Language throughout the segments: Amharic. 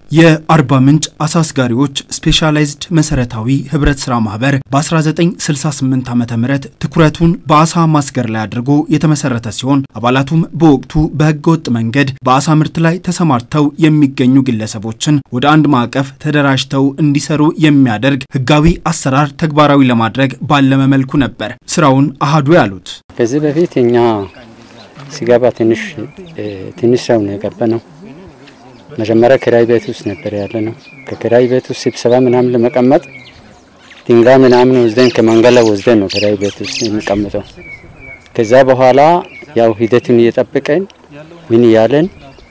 የአርባ ምንጭ አሳ አስጋሪዎች ስፔሻላይዝድ መሰረታዊ ህብረት ስራ ማህበር በ1968 ዓ ም ትኩረቱን በአሳ ማስገር ላይ አድርጎ የተመሰረተ ሲሆን አባላቱም በወቅቱ በህገ ወጥ መንገድ በአሳ ምርት ላይ ተሰማርተው የሚገኙ ግለሰቦችን ወደ አንድ ማዕቀፍ ተደራጅተው እንዲሰሩ የሚያደርግ ህጋዊ አሰራር ተግባራዊ ለማድረግ ባለመ መልኩ ነበር ስራውን አሃዱ ያሉት። ከዚህ በፊት እኛ ሲገባ ትንሽ ትንሽ ሰው ነው የገባ ነው መጀመሪያ ክራይ ቤት ውስጥ ነበር ያለ ነው። ከክራይ ቤት ውስጥ ስብሰባ ምናምን ለመቀመጥ ድንጋይ ምናምን ወስደን ከመንገድ ላይ ወስደን ነው ክራይ ቤት ውስጥ የሚቀምጠው። ከዛ በኋላ ያው ሂደቱን እየጠበቀን ምን እያለን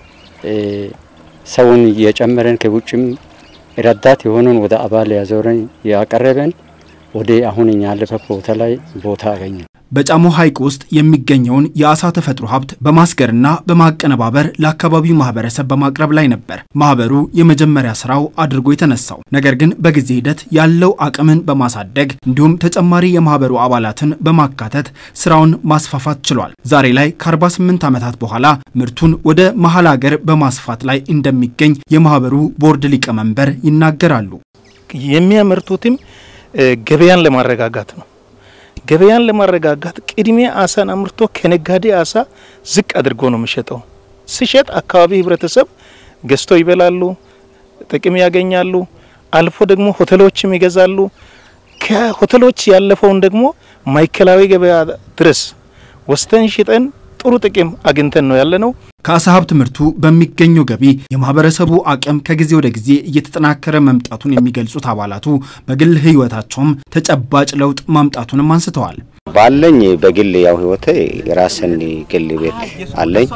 ሰውን እየጨመረን ከውጭም ረዳት የሆነን ወደ አባል ያዞረን ያቀረበን ወደ አሁን እኛ ያለበት ቦታ ላይ ቦታ አገኘን። በጫሞ ሐይቅ ውስጥ የሚገኘውን የአሳ ተፈጥሮ ሀብት በማስገርና በማቀነባበር ለአካባቢው ማህበረሰብ በማቅረብ ላይ ነበር ማህበሩ የመጀመሪያ ስራው አድርጎ የተነሳው። ነገር ግን በጊዜ ሂደት ያለው አቅምን በማሳደግ እንዲሁም ተጨማሪ የማህበሩ አባላትን በማካተት ስራውን ማስፋፋት ችሏል። ዛሬ ላይ ከ48 ዓመታት በኋላ ምርቱን ወደ መሀል ሀገር በማስፋት ላይ እንደሚገኝ የማህበሩ ቦርድ ሊቀመንበር ይናገራሉ። የሚያመርቱትም ገበያን ለማረጋጋት ነው። ገበያን ለማረጋጋት ቅድሚያ አሳን አምርቶ ከነጋዴ አሳ ዝቅ አድርጎ ነው የሚሸጠው። ሲሸጥ አካባቢ ህብረተሰብ ገዝቶ ይበላሉ፣ ጥቅም ያገኛሉ። አልፎ ደግሞ ሆቴሎችም ይገዛሉ። ከሆቴሎች ያለፈውን ደግሞ ማዕከላዊ ገበያ ድረስ ወስተን ሽጠን ጥሩ ጥቅም አግኝተን ነው ያለ ነው። ከአሳ ሀብት ምርቱ በሚገኘው ገቢ የማህበረሰቡ አቅም ከጊዜ ወደ ጊዜ እየተጠናከረ መምጣቱን የሚገልጹት አባላቱ በግል ህይወታቸውም ተጨባጭ ለውጥ ማምጣቱንም አንስተዋል። ባለኝ በግል ያው ህይወቴ የራስን ግል ቤት አለኝ።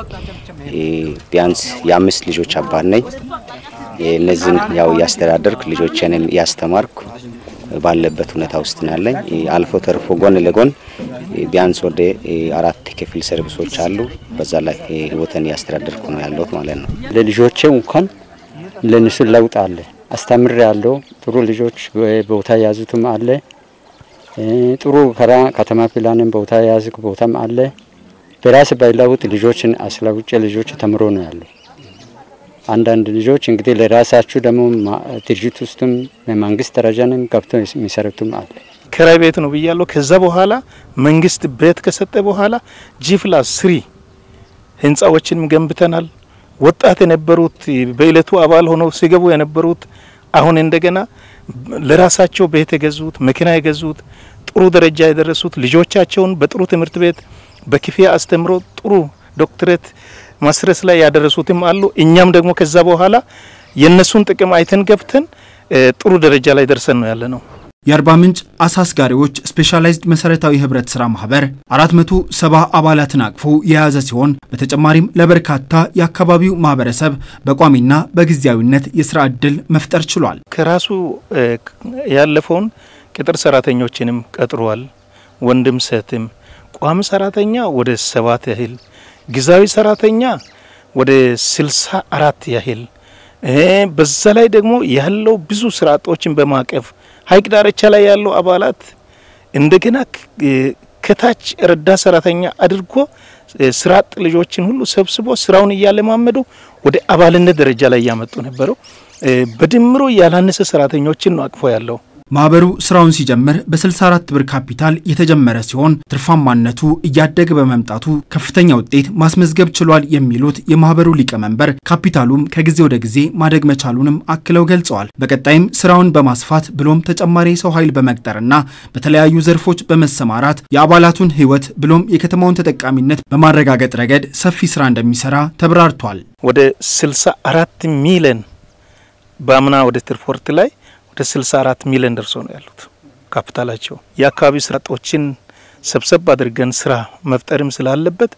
ቢያንስ የአምስት ልጆች አባት ነኝ። እነዚህን ያው እያስተዳደርኩ ልጆችንን እያስተማርኩ ባለበት ሁኔታ ውስጥ ነው ያለኝ። አልፎ ተርፎ ጎን ለጎን ቢያንስ ወደ አራት ክፍል ሰርቪሶች አሉ። በዛ ላይ ህይወትን እያስተዳደርኩ ነው ያለሁት ማለት ነው። ለልጆቼ እንኳን ለእነሱ ለውጥ አለ። አስተምር ያለው ጥሩ ልጆች ቦታ የያዙትም አለ። ጥሩ ከራ ከተማ ፕላንን ቦታ የያዝ ቦታም አለ። በራስ ባይለውጥ ልጆችን አስለውጭ ልጆች ተምሮ ነው ያለው። አንዳንድ ልጆች እንግዲህ ለራሳችሁ ደግሞ ድርጅት ውስጥም በመንግስት ደረጃንም ገብቶ የሚሰሩትም አለ። ክራይ ቤት ነው ብያለሁ። ከዛ በኋላ መንግስት ቤት ከሰጠ በኋላ ጂፕላስ ስሪ ህንፃዎችንም ገንብተናል። ወጣት የነበሩት በእለቱ አባል ሆነው ሲገቡ የነበሩት አሁን እንደገና ለራሳቸው ቤት የገዙት መኪና የገዙት ጥሩ ደረጃ የደረሱት ልጆቻቸውን በጥሩ ትምህርት ቤት በክፍያ አስተምሮ ጥሩ ዶክትሬት ማስረስ ላይ ያደረሱትም አሉ። እኛም ደግሞ ከዛ በኋላ የነሱን ጥቅም አይተን ገብተን ጥሩ ደረጃ ላይ ደርሰን ነው ያለ ነው። የአርባ ምንጭ አሳ አስጋሪዎች ስፔሻላይዝድ መሰረታዊ ህብረት ስራ ማህበር 470 አባላትን አቅፎ የያዘ ሲሆን በተጨማሪም ለበርካታ የአካባቢው ማህበረሰብ በቋሚና በጊዜያዊነት የስራ ዕድል መፍጠር ችሏል። ከራሱ ያለፈውን ቅጥር ሰራተኞችንም ቀጥሯል። ወንድም ሴትም፣ ቋሚ ሰራተኛ ወደ ሰባት ያህል ጊዜያዊ ሰራተኛ ወደ ስልሳ አራት ያህል በዛ ላይ ደግሞ ያለው ብዙ ስራ አጦችን በማቀፍ ሀይቅ ዳርቻ ላይ ያለው አባላት እንደገና ከታች ረዳት ሰራተኛ አድርጎ ስራ አጥ ልጆችን ሁሉ ሰብስቦ ስራውን እያለማመዱ ወደ አባልነት ደረጃ ላይ እያመጡ ነበረው። በድምሮ ያላነሰ ሰራተኞችን ነው አቅፎ ያለው። ማህበሩ ስራውን ሲጀምር በ64 ብር ካፒታል የተጀመረ ሲሆን ትርፋማነቱ እያደገ በመምጣቱ ከፍተኛ ውጤት ማስመዝገብ ችሏል የሚሉት የማህበሩ ሊቀመንበር ካፒታሉም ከጊዜ ወደ ጊዜ ማደግ መቻሉንም አክለው ገልጸዋል። በቀጣይም ስራውን በማስፋት ብሎም ተጨማሪ የሰው ኃይል በመቅጠርና በተለያዩ ዘርፎች በመሰማራት የአባላቱን ህይወት ብሎም የከተማውን ተጠቃሚነት በማረጋገጥ ረገድ ሰፊ ስራ እንደሚሰራ ተብራርቷል። ወደ 64 ሚሊዮን በአምና ወደ ትርፎርት ላይ ወደ 64 ሚሊዮን ደርሶ ነው ያሉት ካፒታላቸው። የአካባቢ ስራ አጦችን ሰብሰብ አድርገን ስራ መፍጠርም ስላለበት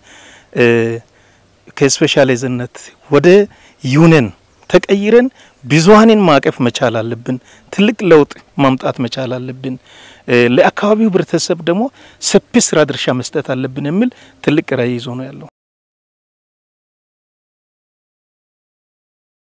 ከስፔሻላይዝነት ወደ ዩኒየን ተቀይረን ብዙሀንን ማቀፍ መቻል አለብን። ትልቅ ለውጥ ማምጣት መቻል አለብን። ለአካባቢው ህብረተሰብ ደግሞ ሰፊ ስራ ድርሻ መስጠት አለብን የሚል ትልቅ ራዕይ ይዞ ነው ያለው።